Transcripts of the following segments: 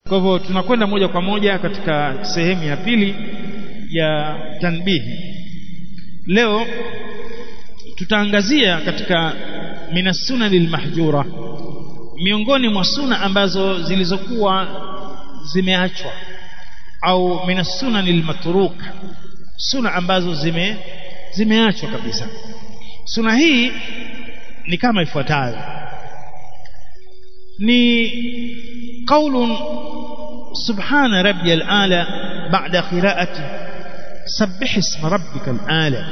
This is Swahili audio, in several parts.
kwa hivyo tunakwenda moja kwa moja katika sehemu ya pili ya tanbihi leo tutaangazia katika minassunani lmahjura miongoni mwa suna ambazo zilizokuwa zimeachwa au minassunani lmatruk suna ambazo zime zimeachwa kabisa suna hii ni kama ifuatayo ni qaulun subhana rabbiyal ala ba'da qira'ati sabbih isma rabbikal ala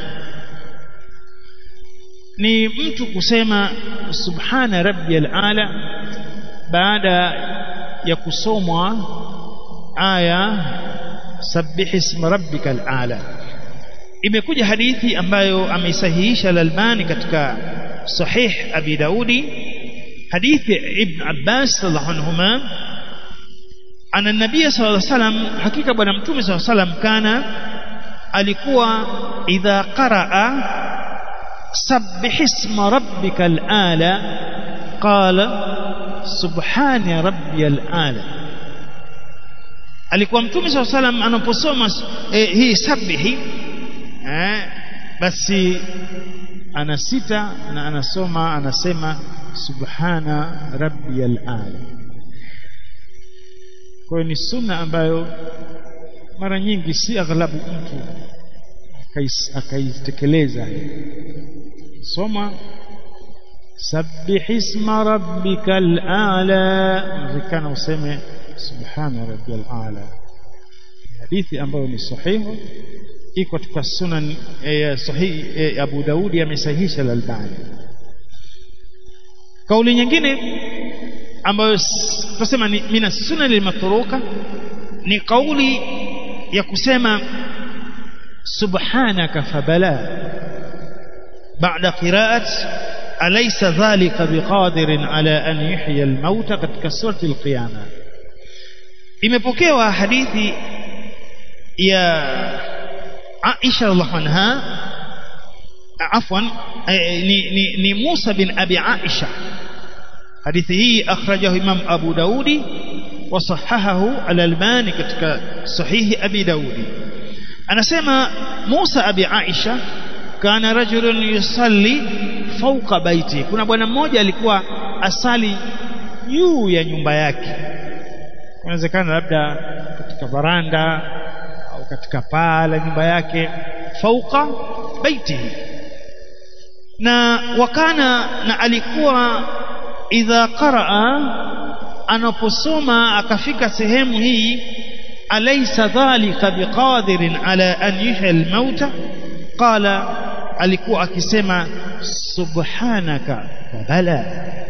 ni mtu kusema subhana rabbiyal ala baada ya kusomwa aya sabbih isma rabbikal ala imekuja hadithi ambayo ameisahihisha Al-Albani katika sahih Abi Daudi hadithi Ibn Abbas radhiallahu anhuma ana nabii sallallahu alaihi wasallam hakika bwana mtume sallallahu alaihi wasallam kana alikuwa idha qaraa sabbih isma rabbikal ala qala subhana rabbiyal ala alikuwa mtume sallallahu alaihi wasallam anaposoma eh, hii sabihi eh, basi anasita na anasoma anasema subhana rabbiyal ala kwa hiyo ni sunna ambayo mara nyingi si aghlabu mtu akaitekeleza soma sabbih isma rabbikal ala inawezekana useme subhana rabbiyal ala hadithi ambayo ni sahihu iko katika sunan eh, sahihi eh, Abu Daudi amesahihisha al-Albani kauli nyingine ambayo tunasema ni mina sunan al-matruka ni kauli ya kusema subhanaka fabala baada qiraat alaysa dhalika biqadirin ala an yuhyi al-mauta katika surati al-qiyama imepokewa hadithi ya Aisha radhiallahu anha afwan ni, ni, ni Musa bin Abi Aisha hadithi hii akhrajahu Imam Abu Daudi wa sahahahu al-Albani katika sahihi Abi Daudi anasema Musa Abi Aisha kana rajulun yusalli fawqa baiti kuna bwana mmoja alikuwa asali juu ya nyumba yake inawezekana labda katika baranda au katika paa la nyumba yake fauka baitihi na wakana na alikuwa idha qaraa anaposoma akafika sehemu hii alaysa dhalika biqadirin ala an yuhya almauta qala alikuwa akisema subhanaka bala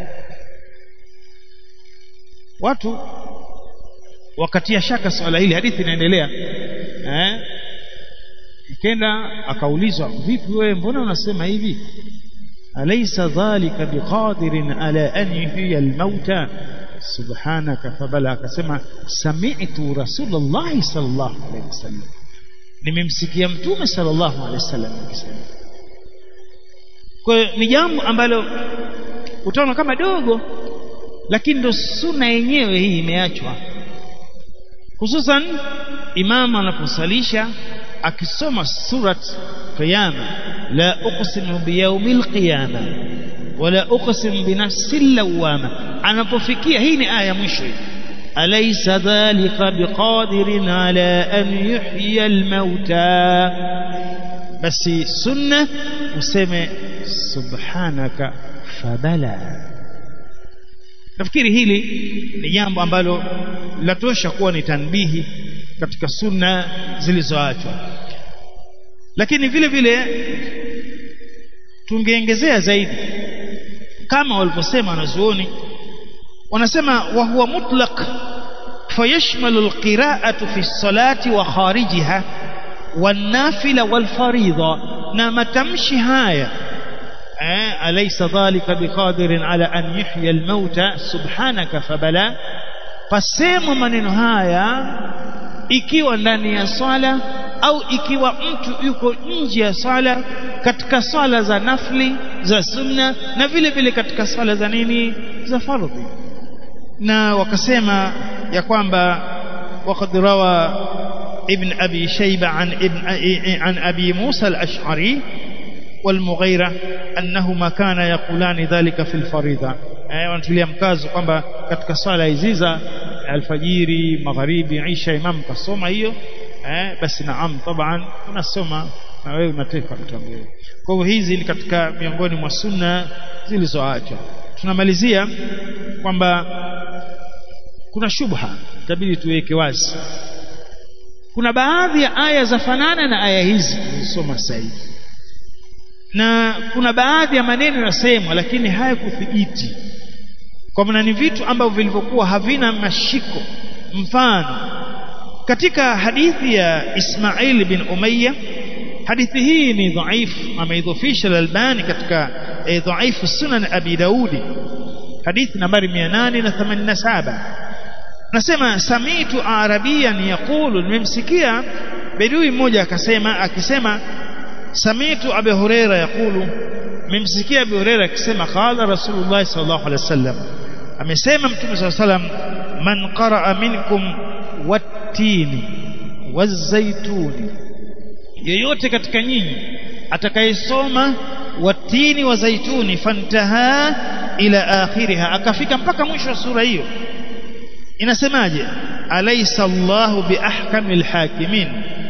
watu wakatia shaka swala hili hadithi inaendelea eh kenda akaulizwa vipi wewe mbona unasema hivi alaysa dhalika biqadirin ala an yuhyiya almauta subhanaka fabala akasema sami'tu rasulullah sallallahu alayhi wasallam nimemsikia mtume sallallahu alayhi wasallam akisema kwa hiyo ni jambo ambalo utaona kama dogo lakini ndo sunna yenyewe hii imeachwa hususan imam anaposalisha akisoma surat qiyama la uqsimu biyawmil qiyama wala uqsim binafsil lawama anapofikia hii ni aya ya mwisho alaysa dhalika biqadirin ala an yuhyiya almauta basi sunna useme subhanaka fabala nafikiri hili ni jambo ambalo latosha kuwa ni tanbihi katika sunna zilizoachwa lakini vile vile tungeongezea zaidi kama walivyosema wanazuoni wanasema wa huwa mutlaq fayashmalu alqira'atu fi salati wa kharijiha والنافلة والفريضة na matamshi haya eh, alaysa dhalika biqadirin ala an yuhya almauta subhanaka fabala pasemwa maneno haya ikiwa ndani ya swala au ikiwa mtu yuko nje ya swala katika swala za nafli za sunna na vile vile katika swala za nini za fardhi na wakasema ya kwamba waqad rawa ibn abi shayba an ibn an abi musa al-ash'ari والمغيرة أنهما كان يقولان ذلك في الفريضة wanatulia mkazo kwamba katika swala hizi za alfajiri magharibi isha imam kasoma hiyo eh basi naam taban unasoma na wewe unateka mtambio kwa hivyo hizi ni katika miongoni mwa sunna zilizoachwa tunamalizia kwamba kuna shubha itabidi tuweke wazi kuna baadhi ya aya za fanana na aya hizi zilizosoma sasa hivi na kuna baadhi ya maneno yasemwa lakini hayakuthibiti kwa maana ni vitu ambavyo vilivyokuwa havina mashiko mfano katika hadithi ya Ismail bin Umayya hadithi hii ni dhaifu ameidhofisha al-Albani katika eh, dhaifu sunan Abi Daudi hadithi nambari 887 nasema samitu arabiyan yaqulu nimemsikia bedui mmoja akasema akisema samitu Abi Huraira yaqulu nimemsikia Abi Huraira akisema qala Rasulullah sallallahu alaihi wasallam amesema mtume sallallahu alaihi wasallam man qaraa minkum wattini wazaituni yeyote katika nyinyi atakayesoma watini wa zaituni fantaha ila akhiriha akafika mpaka mwisho wa sura hiyo inasemaje alaysa Allahu biahkamil hakimin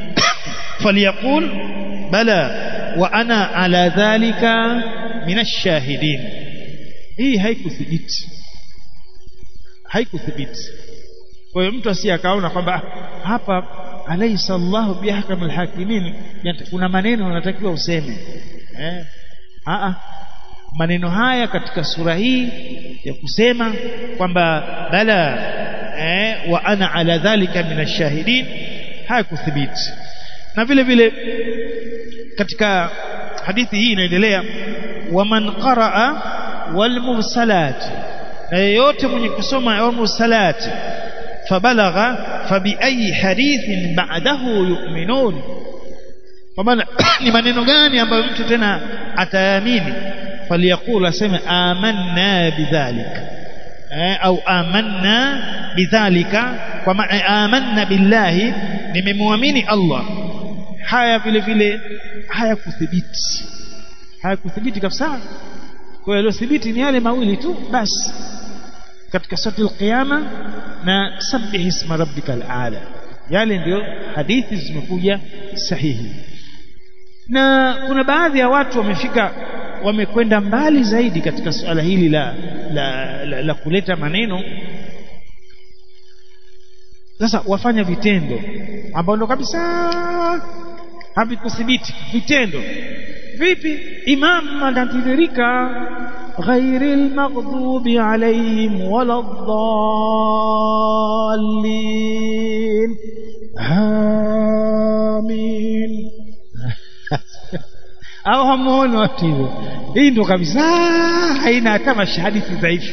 falyaqul bala wa ana ala dhalika minash shahidin hii haikuthibiti haikuthibiti kwa hiyo mtu asiye akaona kwamba hapa alaysa Allahu bihkamil hakimin kuna maneno unatakiwa useme eh a maneno haya katika sura hii ya kusema kwamba bala eh wa ana ala dhalika minashahidin hayakuthibiti na vile vile katika hadithi hii inaendelea waman qaraa walmursalat na yeyote mwenye kusoma walmursalat فبلغ فبأي حديث بعده يؤمنون ومن ni maneno gani ambayo mtu tena ataamini faliyakul aseme amanna bidhalika eh, au amanna bidhalika kwa maana amanna billahi nimemwamini Allah haya vile vile haya kuthibiti haya kuthibiti kabisa kwa hiyo thibiti ni yale mawili tu basi katika sura al-qiyama na sabbih isma rabbikal aala yale ndio hadithi zimekuja sahihi na kuna baadhi ya watu wamefika wamekwenda mbali zaidi katika suala hili la la, la, la kuleta maneno sasa wafanya vitendo ambao ndo kabisa havikuthibiti vitendo vipi imam anatiririka غير المغضوب عليهم ولا الضالين آمين au hamuoni watu hivyo hii ndo kabisa haina hata mashahadithi dhaifu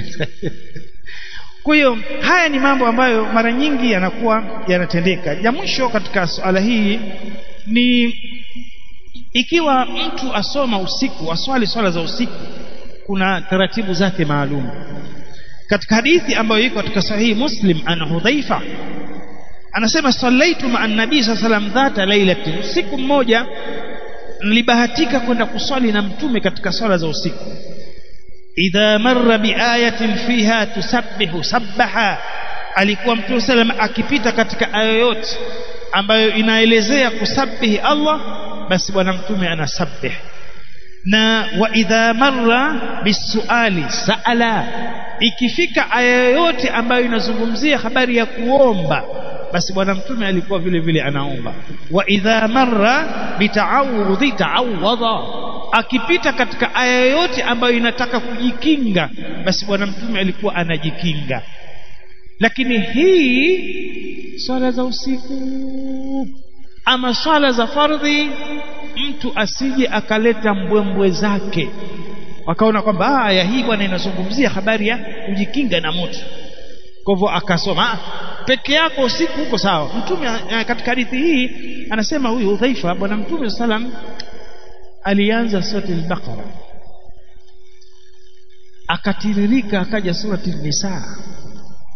kwa hiyo haya ni mambo ambayo mara nyingi yanakuwa yanatendeka ya mwisho katika suala hii ni ikiwa mtu asoma usiku aswali swala za usiku kuna taratibu zake maalum katika hadithi ambayo iko katika sahihi muslim an hudhaifa anasema sallaitu ma nabii saa salam dhata lailatin usiku mmoja nilibahatika kwenda kuswali na mtume katika swala za usiku idha marra biayatin fiha tusabbihu sabbaha alikuwa mtume salam akipita katika aya yote ambayo inaelezea kusabihi Allah basi bwana mtume anasabbih na wa idha marra bisuali saala ikifika aya yoyote ambayo inazungumzia habari ya kuomba basi bwana mtume alikuwa vile vile anaomba wa idha marra bita'awudhi ta'awadha akipita katika aya yoyote ambayo inataka kujikinga basi bwana mtume alikuwa anajikinga lakini hii swala za usiku ama swala za fardhi mtu asije akaleta mbwembwe zake wakaona kwamba aya hii bwana inazungumzia habari ya kujikinga na moto kwa hivyo akasoma peke yako usiku huko sawa mtume katika hadithi hii anasema huyu udhaifa bwana mtume salam alianza surati al-baqara akatiririka akaja surati an-nisa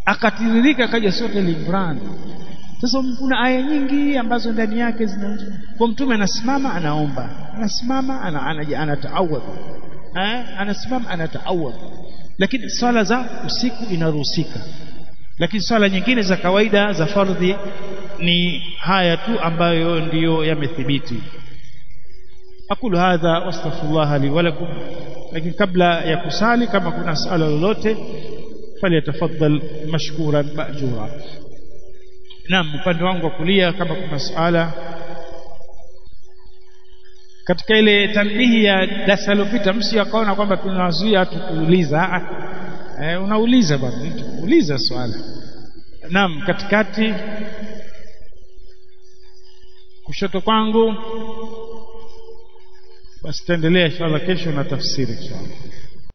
akatiririka akaja sote Imran sasa kuna aya nyingi ambazo ndani yake zina kwa mtume anasimama anaomba anasimama ana, ana, anataawadha eh anasimama anataawadha lakini swala za usiku inaruhusika lakini swala nyingine za kawaida za fardhi ni haya tu ambayo ndiyo yamethibiti aqulu hadha wastaghfirullah li wa lakum lakini kabla ya kusali kama kuna swala lolote falyatafaddal mashkuran ma'jura naam upande wangu wa kulia kama kuna swala katika ile tanbihi ya darasa lilopita msi akaona kwamba tunawazuia tukuuliza eh, unauliza bwana uliza swala naam katikati kushoto kwangu basi taendelea inshallah kesho na tafsiri inshallah